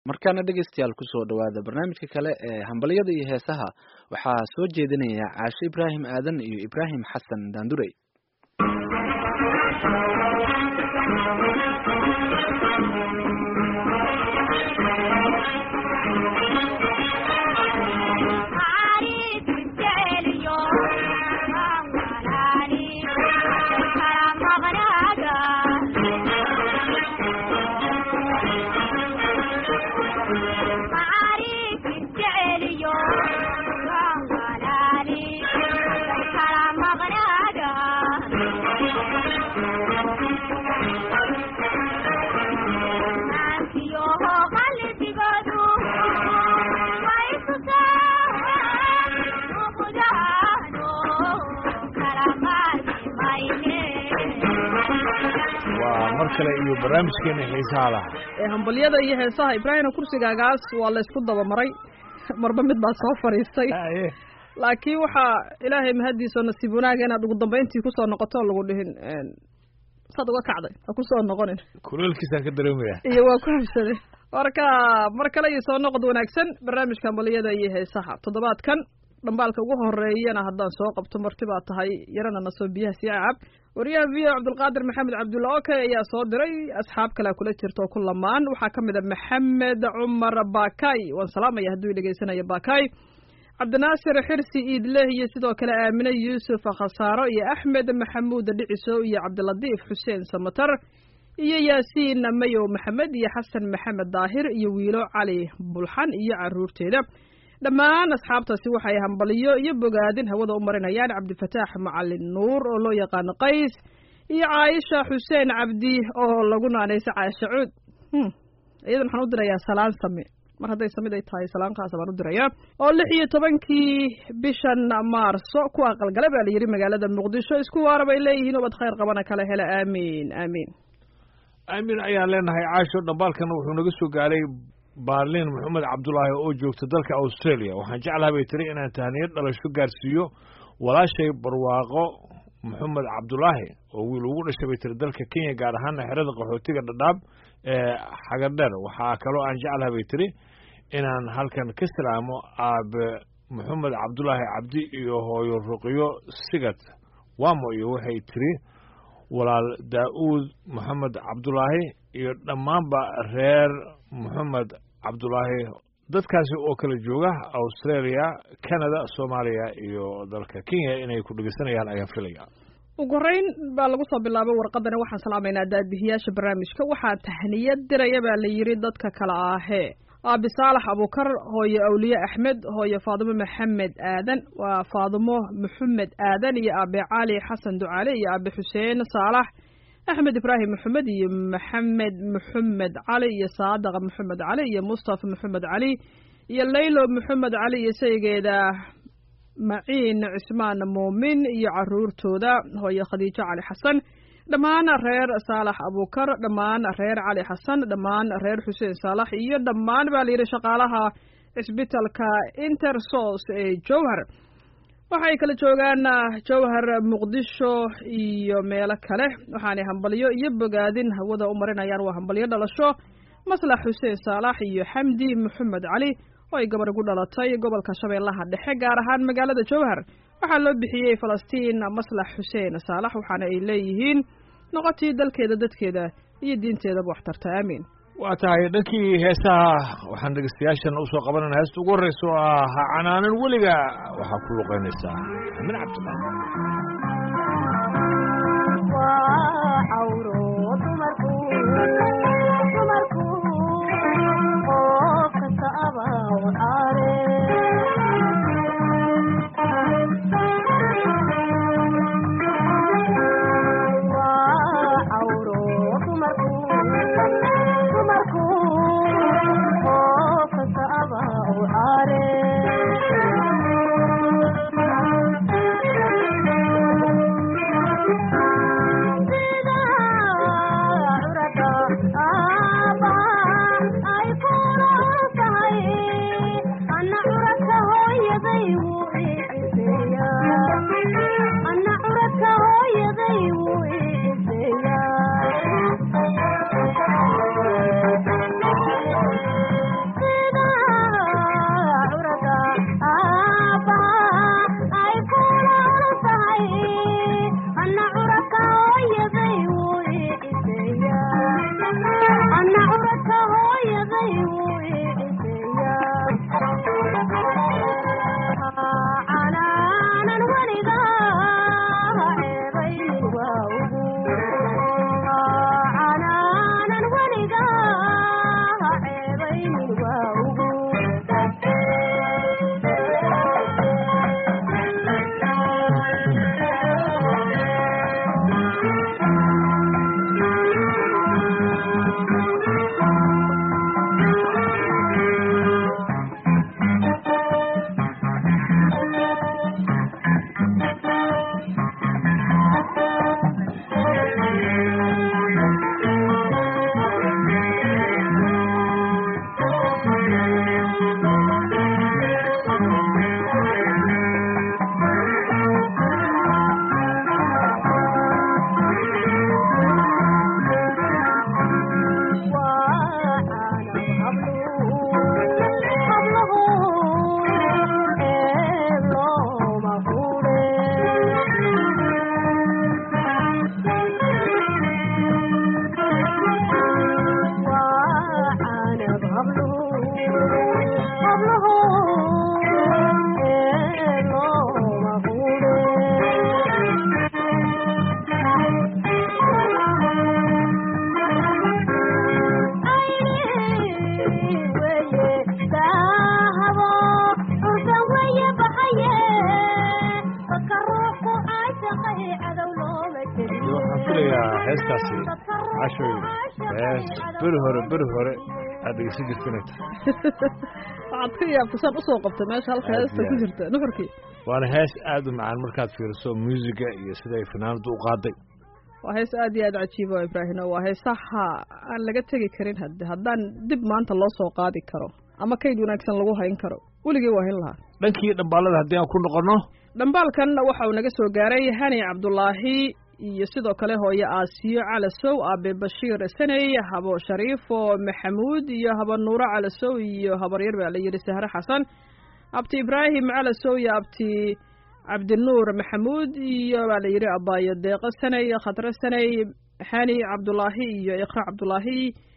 markaana dhegeystayaal kusoo dhawaada barnaamijka kale ee hambalyada iyo heesaha waxaa soo jeedinaya caashe ibraahim aadan iyo ibraahim xasan daandurey waa mar kale iyo barnaamijkeena xiisaha laha ee hambalyada iyo heesaha ibraahimna kursigaagaas waa laysku dabamaray marba mid baa soo fadhiistay laakiin waxaa ilaahay mahaddiisao nasiib wanaaga inaad ugu dambayntii kusoo noqoto o lagu dhihin saad uga kacday ha kusoo noqonin kuleelkiisaan ka dareemaya iyo waa ku habsaday marka mar kale iyo soo noqod wanaagsan barnaamijka hambalyada iyo heesaha toddobaadkan dhambaalka ugu horeeyana haddaan soo qabto marti baa tahay yarana nasoo biyaha sii cacab wariyaha v o cabdulqaadir maxamed cabdulla oke ayaa soo diray asxaab kalea kula jirta oo ku lamaan waxaa ka mid a maxamed cumar bakay waan salaamaya hadduu dhegeysanayo bakay cabdinaasir xirsi iidleh iyo sidoo kale aamine yuusuf khasaaro iyo axmed maxamuud dhiciso iyo cabdilatiif xuseen samatar iyo yaasiin mayow maxamed iyo xasan maxamed daahir iyo wiilo cali bulxan iyo caruurteeda dhammaan asxaabtaasi waxay hambaliyo iyo bogaadin hawada u marinayaan cabdifataax macalin nuur oo loo yaqaano qays iyo caaisha xuseen cabdi oo lagu naanaysa caasha cuud iyadan waxaan u dirayaa salaan same mar hadday samid ay tahay salaankaas baan u dirayaa oo lix iyo tobankii bishan maarso ku aqalgala baa la yidhi magaalada muqdisho isku waara bay leeyihiin ubad khayr qabana kala hela aamiin aamiin aamin ayaan leenahay caasho dhambaalkana wuxuu naga soo gaaray baarliin maxamed cabdulaahi oo joogta dalka australia waxaan jeclaha bay tiri inaan tahniyad dhalasho gaarsiiyo walaashay barwaaqo maxamed cabdulaahi oo wiil ugu dhashay bay tiri dalka kenya gaar ahaana xerada qaxootiga dhadhaab ee xagadheer waxaa kaloo aan jeclaha bay tiri inaan halkan ka salaamo aabe maxamed cabdulaahi cabdi iyo hooyo ruqyo sigad wamo iyo waxay tiri walaal daa-uud maxamed cabdulaahi iyo dhammaanba reer maxamed cabdulaahi dadkaasi oo kala jooga australia canada soomaaliya iyo dalka kenya inay ku dhegeysanayaan ayaan filaya ugu horeyn baa lagu soo bilaabay warqadani waxaan salaamaynaa daadbihiyaasha barnaamijka waxaa tahniyad diraya baa la yidhi dadka kale ahee aabi saalax abukar hooyo awliye axmed hooyo faadimo maxamed aadan waa faadimo maxamed aadan iyo aabe cali xasan ducaale iyo aabe xuseen saalax axmed ibraahim maxamed iyo maxamed maxamed cali iyo saadaqa maxamed cali iyo mustafa maxamed cali iyo laylo maxamed cali iyo saygeeda maciin cismaan muumin iyo caruurtooda hooyo khadiijo cali xasan dhammaan reer saalax abukar dhammaan reer cali xasan dhammaan reer xuseen saalax iyo dhammaan baa layidhi shaqaalaha cisbitalka intersos ee jowhar waxay kala joogaan jowhar muqdisho iyo meelo kale waxaanay hambalyo iyo bogaadin hawada u marinayaan waa hambalyo dhalasho maslax xuseen saalax iyo xamdi maxamed cali oo ay gabar gu dhalatay gobolka shabeellaha dhexe gaar ahaan magaalada jowhar waxaa loo bixiyey falastiin maslax xuseen saalax waxaana ay leeyihiin noqotii dalkeeda dadkeeda iyo diinteedaba waxtarta aamiin waa tahay dhankii heesaha waxaan dhegeystayaashan usoo qabanana heesta ugu horreysa oo ah ha canaanan weliga waxaa ku luqeynaysaa amin Thank you. hablaho looma quure iyo waxaan filayaa heestaasi cashoy hees beri hore beri hore aad dhegeysan jirta inay tahay waxaad ka yaabta saan usoo qabta meesha halka Aad heesta iyo ku aad. jirta nuxurkii waana hees aad u macaan markaad fiiriso muusiga iyo sida ay fanaanadu u qaaday waa hees aad iyo aad cajiiba oo ibraahino waa heesaha aan laga tegi karin hadde haddaan dib maanta loo soo qaadi karo ama kayd wanaagsan lagu hayn karo weligii waa hin lahaa dhankii dhambaalada haddii aan ku noqono dhambaalkan waxa uu naga soo gaaray hani cabdulaahi iyo sidoo kale hooye aasiyo calasow aabe bashiir saney habo shariifo maxamuud iyo habo nuuro calasow iyo habaryar baa la yidhi sahre xasan abti ibraahim calasow iyo abti cabdinuur maxamuud iyo baa la yidhi abaayo deeqo saney khadre saney hani cabdulaahi iyo iqra cabdulaahi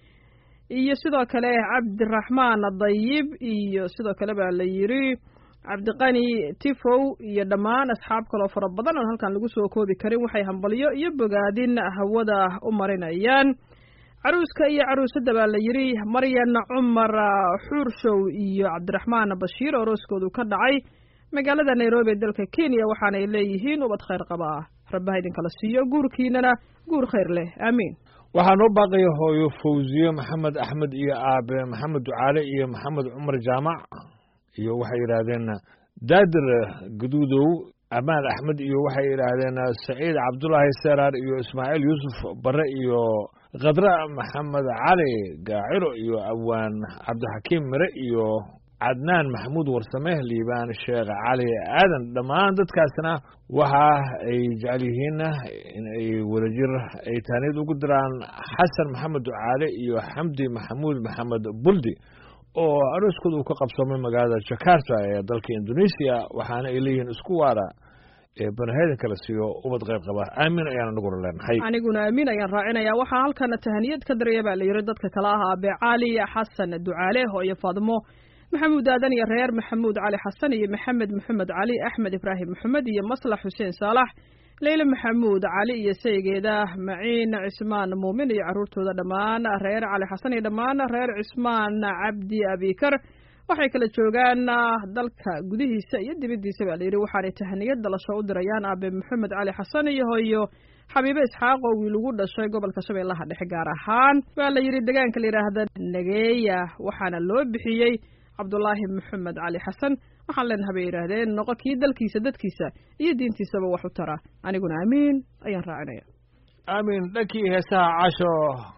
iyo sidoo kale cabdiraxmaan dayib iyo sidoo kale baa la yidhi cabdiqani tifow iyo dhammaan asxaab kaloo fara badan oon halkan lagu soo koobi karin waxay hambalyo iyo bogaadin hawada u marinayaan caruuska iyo caruusadda baa la yidhi maryan cumar xuurshow iyo cabdiraxmaan bashiir oo rooskoodu ka dhacay magaalada nairobi ee dalka kenya waxaanay leeyihiin ubad khayr qaba ah rabbaha idinkala siiyo guurkiinana guur khayr leh aamiin waxaa noo baaqaya hooyo fawziye maxamed axmed iyo aabe maxamed ducaale iyo maxamed cumar jaamac iyo waxay yidhaahdeen daadir gaduudow amaan axmed iyo waxay yidhaahdeen saciid cabdulaahi seraar iyo ismaaciil yuusuf bare iyo khadra maxamed cali gaaciro iyo awaan cabdixakiim mire iyo cadnaan maxamuud warsame liibaan sheekh cali aadan dhammaan dadkaasna waxa ay jecel yihiin in ay wadajir ay taaniyad ugu diraan xasan maxamed ducaale iyo xamdi maxamuud maxamed buldi oo arooskooda uu ka qabsoomay magaalada jakarta ee dalka indonesia waxaana ay leeyihiin isku waara ee banaheedan kala siiyo ubad qayb qaba aamin ayaan anaguna leenahay aniguna aamin ayaan raacinayaa waxaa halkana tahaniyad ka daraya baa la yidhi dadka kale ah aabe cali xasan ducaale hooyo faadmo maxamuud aadan iyo reer maxamuud cali xasan iyo maxamed maxamed cali axmed ibraahim maxamed iyo maslax xuseen saalax leyle maxamuud cali iyo saygeeda maciin cismaan muumin iyo caruurtooda dhammaan reer cali xasan iyo dhammaan reer cismaan cabdi abikar waxay kala joogaan dalka gudihiisa iyo dibaddiisa baa layidhi waxaanay tahaniyad dalasho u dirayaan aabe maxamed cali xasan iyo hooyo xabiibe isxaaq oo wiil ugu dhashay gobolka shabeellaha dhexe gaar ahaan waa la yidhi deegaanka la yidhaahda nageeya waxaana loo bixiyey cabdulaahi maxamed cali xasan waxaan leenahay bay yidhaahdeen noqo kii dalkiisa dadkiisa iyo diintiisaba wax u tara aniguna amiin ayaan raacinaya aamin dhankii heesaha casho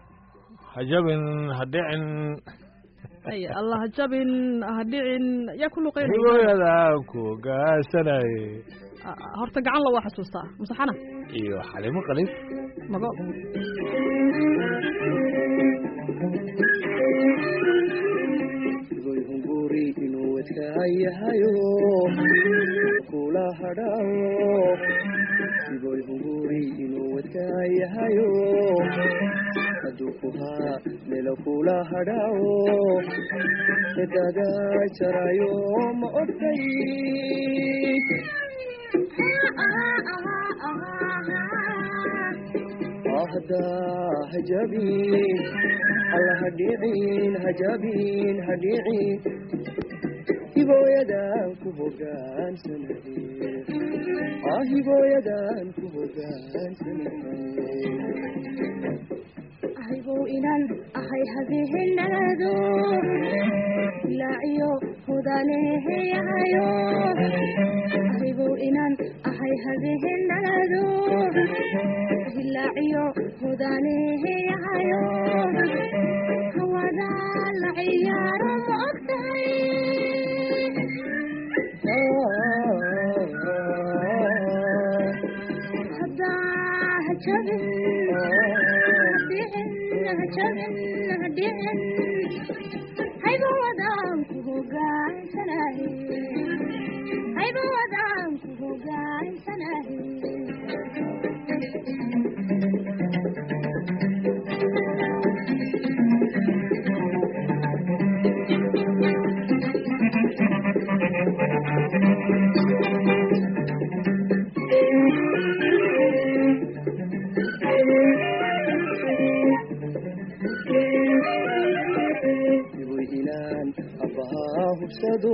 hajabin hadhicin ay allah jabin ha dhicin yaa ku luqeynaya hibooyada ku gaasanay horta gacan la waa xasuustaa masaxana iyo xalimo qalif mago sigoy hunguri inuu wadkaayahayo kula hadhaawo sigoy hunguri inuu wadkaayahayo hadduu ku haa melo kula hadhaawo edaga jarayo ma ogtay ahda hajabin alla hadhicin hajabin hadhicin hibooyadan ku hogaansanahe ah hibooyadan ku hogaansanahe ahaygow inaan ahay habehenado ilaaciyo hudaneheyahayo ahaygow inaan ahay habehenado ilaaciyo hudaneheyahayo hawada la ciyaaro ma ogtahay haddaa hajabin hadhicin hajabin hadhicin hayba wadaan ku hogaansanahe hayba wadaan ku hogaansanahe inaan abbahaa hubsado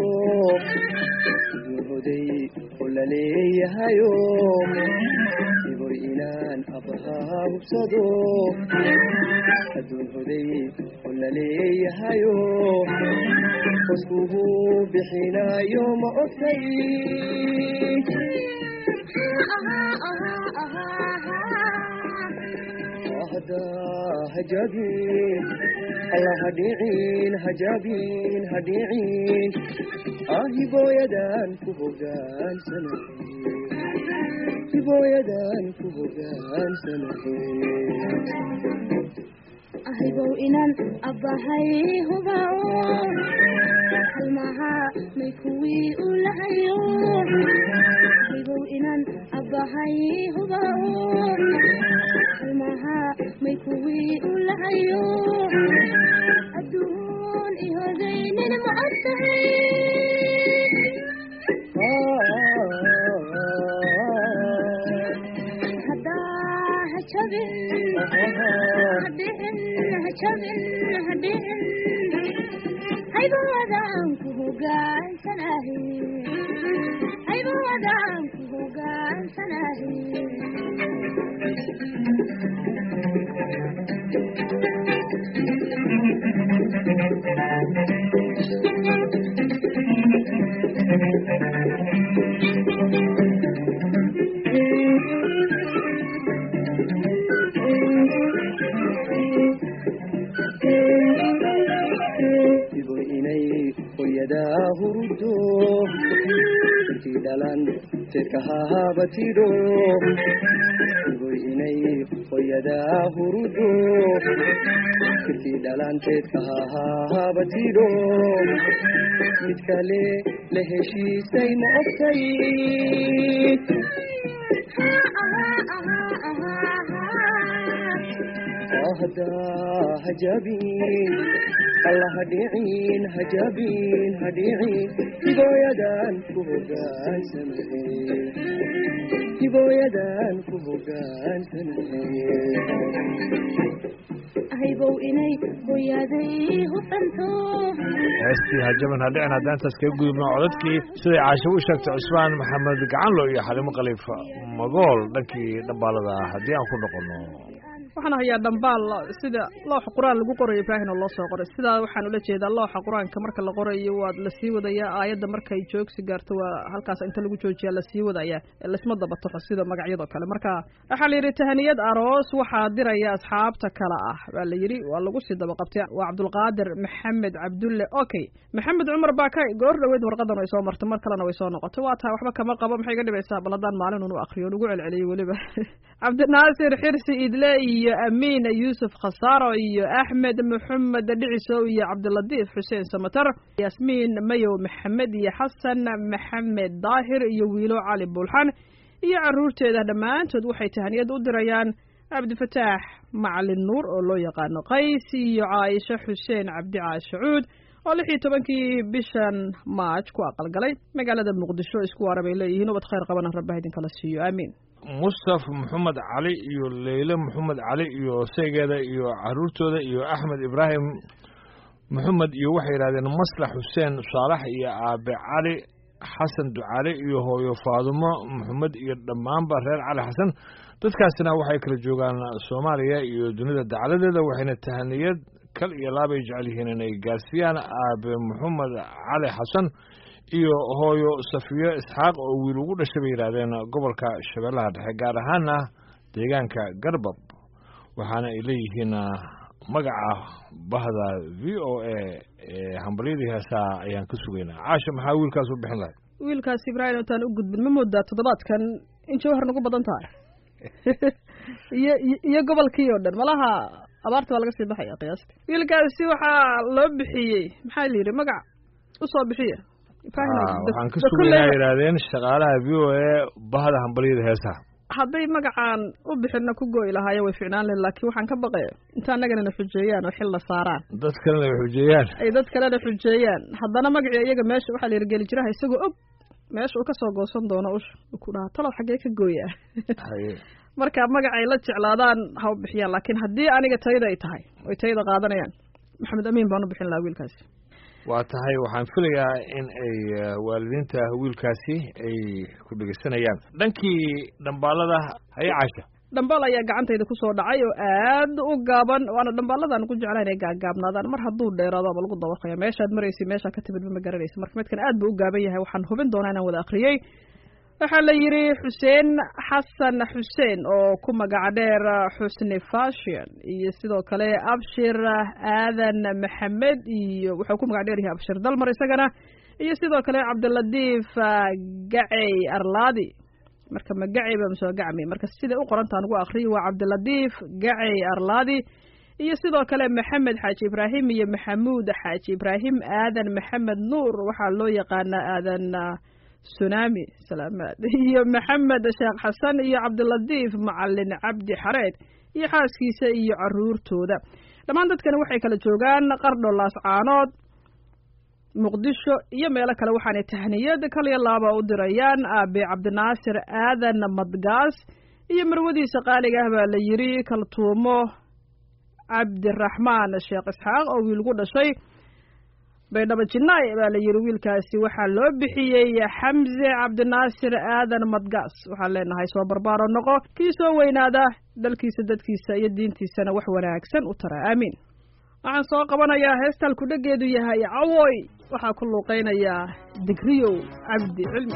hoday oo la leeyahayo iboy inaan abbahaa hubsado adduun hoday oo la leeyahayo qoskugu bixinayo ma ogtay ahda hajabin allah hadhicin hajabin hadhicin ahibooyadan ku hogaansanahe hibooyadan ku hogaansanahe ahaybow inaan abbahay hubao halmaha may kuwii u lahayo ahaybow inaan abbahay hubao halmaha may kuwii u lahayo adduun ihodaynin ma og tahay haddaa ha jabin hadhicin ha jabin hadhicin hayba wadaan ku hogaansanahe hayba wadaan ku hogaansanahe iboy inay hoyadaa hurudo intii dhalan teedka hahabatidho iboy inay hoyadaa hurudo intii dhalan teedka hahabatidho mid kale la heshiisay ma ogtay ahda hajabin allah hadhicin hajabin hadhicin hibooyadan ku hogaansanahe hibooyadan ku hogaansanahe ahaybow inay hooyaaday hufanto heestii hajaban hadhicin haddaan intaas kaga gudubno codadkii siday caasho u sheegtay cusmaan maxamed gacanlo iyo xalimo khaliif magool dhankii dhambaalada haddii aan ku noqono waxaan hayaa dhambaal sida looxa qur-aan lagu qorayo ibraahim oo loo soo qoray sidaa waxaan ula jeedaa looxa qur-aanka marka la qorayo waa lasii wadayaa aayadda markay joogsi gaarto waa halkaas inta lagu joojiyaa lasii wadayaa laisma dabataxo sida magacyadoo kale marka waxaa la yidhi tahaniyad aroos waxaa diraya asxaabta kale ah waa la yidhi waa lagu sii dabaqabtay waa cabdulqaadir maxamed cabdulle okay maxamed cumar baa ka goor dhaweyd warqadan way soo martay mar kalena way soo noqotay waa tahay waxba kama qabo maxay ga dhibaysaa bal haddaan maalin unu akriyo nugu celceliyey weliba cabdinaasir xirsi idle iyo amiin yuusuf khasaaro iyo axmed maxamed dhicisow iyo cabdilatiif xuseen samatar yasmiin mayow maxamed iyo xasan maxamed daahir iyo wiilo cali buulxan iyo caruurteeda dhammaantood waxay tahaniyad u dirayaan cabdifataax macalin nuur oo loo yaqaano qays iyo caaisho xuseen cabdi caashacuud oo lix iyo tobankii bishan maaj ku aqalgalay magaalada muqdisho isku waara bay leeyihiin ubad khayr qabana rabbaha idinkala siiyo aamiin mustaf maxamed cali iyo leyle maxamed cali iyo seegeeda iyo caruurtooda iyo axmed ibraahim maxamed iyo waxay yidhahdeen maslax xuseen saalax iyo aabe cali xasan ducaale iyo hooyo faadumo maxamed iyo dhammaanba reer cali xasan dadkaasina waxay kala joogaan soomaaliya iyo dunida dacladeeda waxayna tahaniyad kal iyo laabay jecel yihiin inay gaarsiiyaan aabe maxamed cali xasan iyo hooyo safiyo isxaaq oo wiil ugu dhashay bay yidhaahdeen gobolka shabeellaha dhexe gaar ahaana deegaanka garbab waxaana ay leeyihiin magaca bahda v o a ee hambalyadii heesaa ayaan ka sugaynaa caasha maxaa wiilkaas u bixin lahay wiilkaas ibraahim intaan u gudbin ma moodaa toddobaadkan in jawhar nagu badan tahay iyo iyo gobolkii oo dhan malaha abaarta waa laga sii baxaya qiyaastii wiilkaasi waxaa loo bixiyey maxaa la yidhi magac usoo bixiya waxaan ka sugaynaa yidhaahdeen shaqaalaha v o a bahda hambalyada heesaha hadday magacaan u bixinna ku gooyi lahaayeen way ficnaan lahen laakiin waxaan ka baqaya inta annaganana xujeeyaan oo xil la saaraan dad kalena ay xujeeyaan ay dad kalena xujeeyaan haddana magacii iyaga meesha waxaa la yidhi geli jiraha isagoo og meesha uu kasoo goosan doono ush ku dhaha talow xaggee ka gooyaa marka magacay la jeclaadaan ha u bixiyaan laakiin haddii aniga tayda ay tahay oy tayda qaadanayaan maxamed amiin baan u bixin lahaa wiilkaasi waa tahay waxaan filayaa in ay eh, waalidiinta wiilkaasi ay ku dhegeysanayaan dhankii dhambaalada haya caasha dhambaal ayaa gacantayda kusoo dhacay oo aad u gaaban waana dhambaaladan ku jeclaan inay gaagaabnaadaan mar hadduu dheeraado ama lagu dabaqaya meeshaad maraysa meeshaa ka timidba ma garanaysa marka midkan aad buu u gaaban yahay waxaan hubin doonaa inaan wada akhriyey waxaa la yidhi xuseen xasan xuseen oo ku magaca dheer xusni fashion iyo sidoo kale abshir aadan maxamed iyo wuxuu ku magac dheer yahay abshir dalmar isagana iyo sidoo kale cabdilatiif ah, gacey arlaadi marka ma gacey ba masoo gacmi marka siday u qorantaan ugu akriyo waa cabdilatiif gacey arlaadi iyo sidoo kale maxamed xaaji ibraahim iyo maxamuud xaaji ibraahim aadan maxamed nuur waxaa loo yaqaanaa aadan ah, sunami salaamaad iyo maxamed sheekh xasan iyo cabdilatiif macalin cabdi xareed iyo xaaskiisa iyo caruurtooda dhammaan dadkani waxay kala joogaan qardho laascaanood muqdisho iyo meelo kale waxaanay tahniyad kaliya laaba u dirayaan aabe cabdinaasir aadan madgaas iyo marwadiisa qaaliga ah baa la yidhi kaltuumo cabdiraxmaan sheekh isxaaq oo wiil ku dhashay baydhabo jinaay baa la yidhi wiilkaasi waxaa loo bixiyey xamse cabdinaasir aadan madgaas waxaan leenahay soo barbaaro noqo kii soo weynaada dalkiisa dadkiisa iyo diintiisana wax wanaagsan u tara aamiin waxaan soo qabanayaa heestal kudhageedu yahay cawoy waxaa ku luuqaynayaa digriyow cabdi cilmi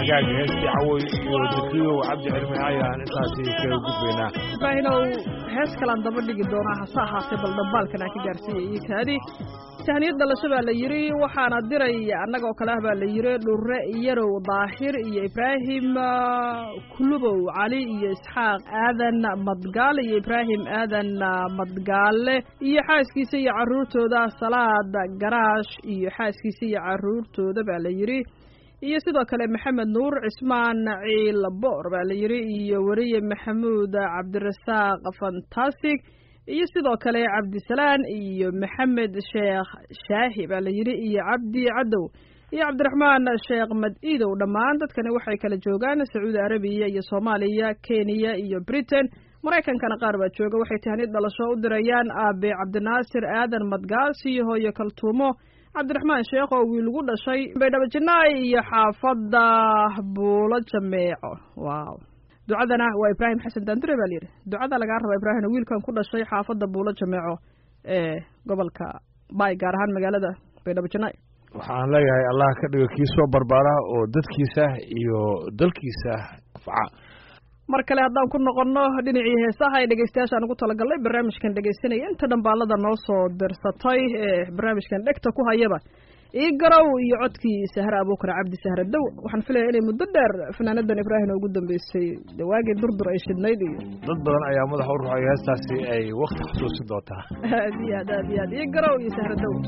hagaaga heestii cawoy iyo dikriyow cabdi cilmi ayaan intaasi kaga gudbaynaa ibraahinow hees kalaan daba dhigi doonaa hase ahaatee bal dhambaalkan aan ka gaarsiiyay iyo kaadi tahniyad dhalasho baa la yidhi waxaana diray annaga oo kale ah baa la yidhi dhurre yarow daahir iyo ibraahim kulubow cali iyo isxaaq aadan madgaale iyo ibraahim aadan madgaale iyo xaaskiisa iyo carruurtooda salaad garaash iyo xaaskiisa iyo carruurtooda baa la yidhi iyo sidoo kale maxamed nuur cismaan ciil boor baa la yidhi iyo weriye maxamuud cabdirasaaq fantastic iyo sidoo kale cabdisalaan iyo maxamed sheekh shaahi baa la yidhi iyo cabdi cadow iyo cabdiraxmaan sheekh mad-iidow dhammaan dadkani waxay kala joogaan sacuudi arabiya iyo soomaaliya kenya iyo britain maraykankana qaar baa jooga waxay tahniyad dhalasho u dirayaan aabe cabdinaasir aadan madgaas iyo hooyo kaltuumo cabdiraxmaan sheekh oo wiil ugu dhashay baydhabo jinaay iyo xaafadda buulo jameeco waaw ducadana waa ibraahim xasan daandure baa layidhi ducada lagaa rabaa ibraahim wiilkan ku dhashay xaafadda buulo jameeco ee gobolka baay gaar ahaan magaalada baydhabo jinaay waxaan leeyahay allah ka dhigo kii soo barbaara oo dadkiisa iyo dalkiisa faca mar kale haddaan ku noqonno dhinacii heesaha ee dhegeystayaashaan ugu talagalnay barnaamijkan dhegeysanaya inta dhambaalada noo soo dirsatay ee barnaamijkan dhegta ku hayaba ii garow iyo codkii sahre abuukar cabdi sahre dow waxaan filaya inay muddo dheer fanaanadan ibraahim ugu dambeysay dawaagii durdur ay shidnayd iyo dad badan ayaa madaxa u ruxay heestaasi ay wakti xusuusin doontaa aad iyo aad aad iyo aad ii garow iyo sahre dow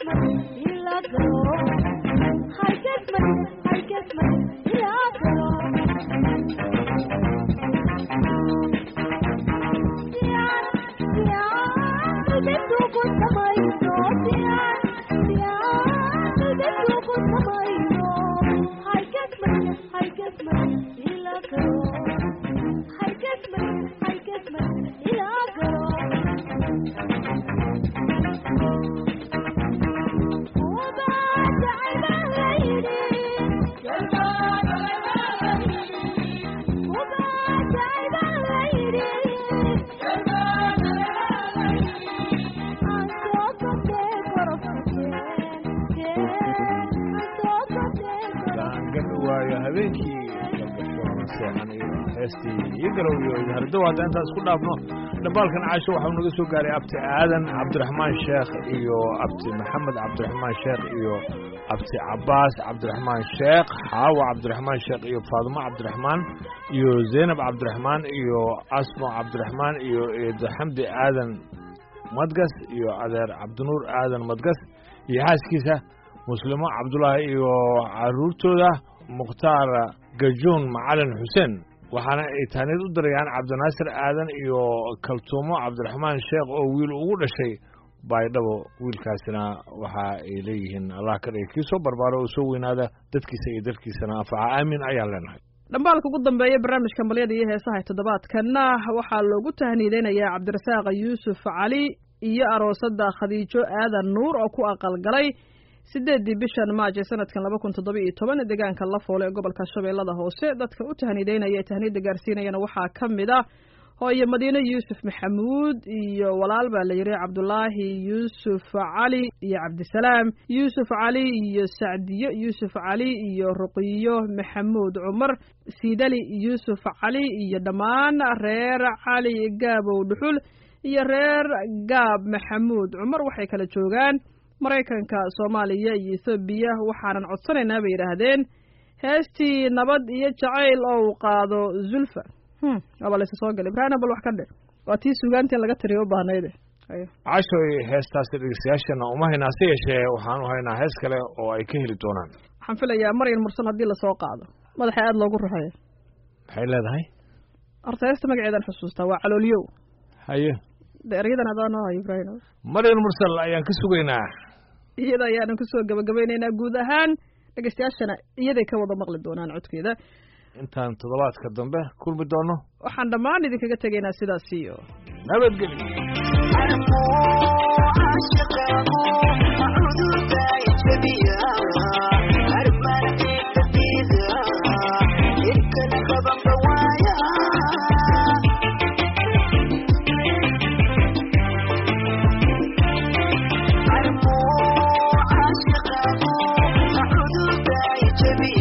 gaangan waayo habeenkii galgasho seexan iyo heestii iyo galow iyo hardow hadda intaan isku dhaafno dhambaalkan caasho waxau naga soo gaaray abti aadan cabdiraxmaan sheekh iyo abti maxamed cabdiraxmaan sheekh iyo abti cabaas cabdiraxmaan sheekh xaawa cabdiraxmaan sheekh iyo faadumo cabdiraxmaan iyo zaynab cabdiraxmaan iyo asmo cabdiraxmaan iyo eedo xamdi aadan madgas iyo adeer cabdinuur aadan madgas iyo xaaskiisa muslimo cabdulaahi iyo caruurtooda mukhtaar gajuun macalin xuseen waxaana ay taaniyad u dirayaan cabdinaasir aadan iyo kaltuumo cabdiraxmaan sheekh oo wiil ugu dhashay baydhabo wiilkaasina waxa ay leeyihiin allah ka dhigay kii soo barbaaro oo soo weynaada dadkiisa iyo dalkiisana anfaca aamin ayaan leenahay dhambaalka ugu dambeeya barnaamijka malyada iyo heesaha ee toddobaadkanna waxaa loogu tahniideynayaa cabdirasaaq yuusuf cali iyo aroosada khadiijo aadan nuur oo ku aqalgalay sideeddii bishan maaj ee sanadkan laba kun toddoba iyo toban deegaanka lafoole ee gobolka shabeellada hoose dadka u tahniideynaya ee tahniidda gaarsiinayana waxaa ka mid ah hooyo madiine yuusuf maxamuud iyo walaal baa la yidhi cabdulaahi yuusuf cali iyo cabdisalaam yuusuf cali iyo sacdiyo yuusuf cali iyo ruqiyo maxamuud cumar siidali yuusuf cali iyo dhammaan reer cali gaabow dhuxul iyo reer gaab maxamuud cumar waxay kala joogaan maraykanka soomaaliya iyo ethoobiya waxaanan codsanaynaa bay yidhaahdeen heestii nabad iyo jacayl oo uu qaado zulfa waaba laysa soo galay ibraahim bal wax ka dhe waa tii sugaantii laga tiriyo u baahnayde cashoy heestaasi dhegeystayaashana uma haynaa se yeeshee waxaan u haynaa hees kale oo ay ka heli doonaan waxaan filayaa maryan mursal haddii lasoo qaado madaxa aada loogu ruxeeya maxay leedahay horta heesta magaceedan xusuustaa waa caloolyow haye de eryadan adaa noo hayo ibraahim maryan mursal ayaan ka sugaynaa iyada ayaanan kusoo gabagabaynaynaa guud ahaan dhegeystayaashana iyaday ka wada maqli doonaan codkeeda intaan toddobaadka dambe kulmi doono waxaan dhammaan idinkaga tegaynaa sidaas iyo nabadgelyo Yeah.